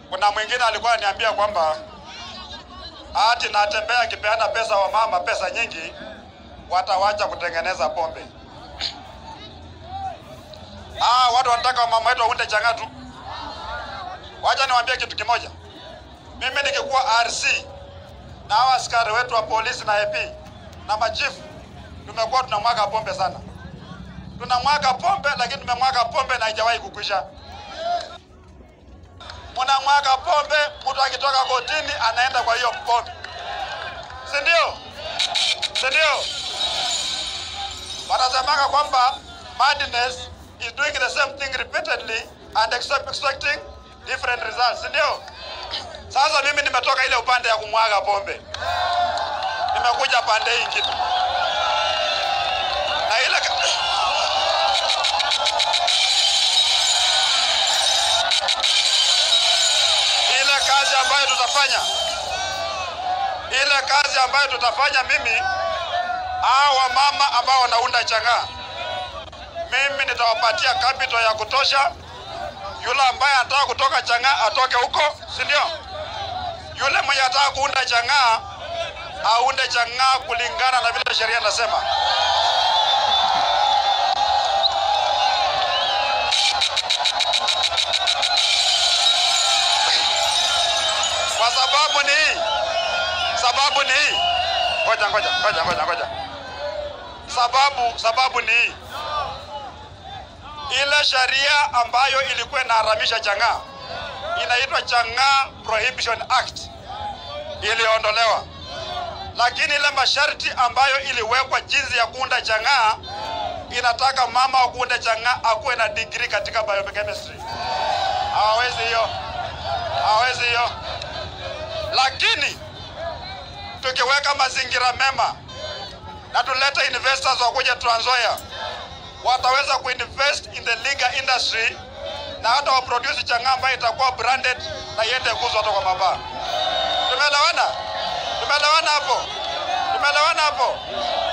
Kuna mwingine alikuwa ananiambia kwamba ati natembea akipeana pesa wa mama pesa nyingi, watawacha kutengeneza pombe. Ah, watu wanataka wamama wetu waunde chang'aa tu. Wacha niwaambie kitu kimoja. Mimi nikikuwa RC na hawa askari wetu wa polisi na AP na machifu tumekuwa tunamwaga pombe sana. Tunamwaga pombe lakini tumemwaga pombe na haijawahi kukwisha. Mnamwaga pombe, mtu akitoka kotini anaenda kwa hiyo pombe, si ndio? Si ndio? Wanasemanga kwamba madness is doing the same thing repeatedly and expect- expecting different results, si ndio? Sasa mimi nimetoka ile upande ya kumwaga pombe, nimekuja pande hii ingine na ile ile kazi ambayo tutafanya, ile kazi ambayo tutafanya mimi, hawa mama ambao wanaunda chang'aa, mimi nitawapatia capital ya kutosha. Yule ambaye anataka kutoka chang'aa atoke huko, si ndio? Yule mwenye anataka kuunda chang'aa aunde chang'aa kulingana na vile sheria inasema. Kwa sababu ni hii, sababu ni hii. Ngoja ngoja ngoja ngoja ngoja. Sababu sababu ni hii. Ile sheria ambayo ilikuwa inaharamisha chang'aa inaitwa Chang'aa Prohibition Act iliondolewa, lakini ile masharti ambayo iliwekwa jinsi ya kuunda chang'aa inataka mama wa kuunda chang'aa akuwe na degree katika biochemistry. Hawawezi hiyo, hawawezi hiyo. Lakini tukiweka mazingira mema na tulete investors wakuja Trans Nzoia, wataweza kuinvest in the legal industry na hata waproduce chang'aa ambayo itakuwa branded na iende kuzwa hata kwa mabaa. Tumeelewana? Tumeelewana hapo? Tumeelewana hapo?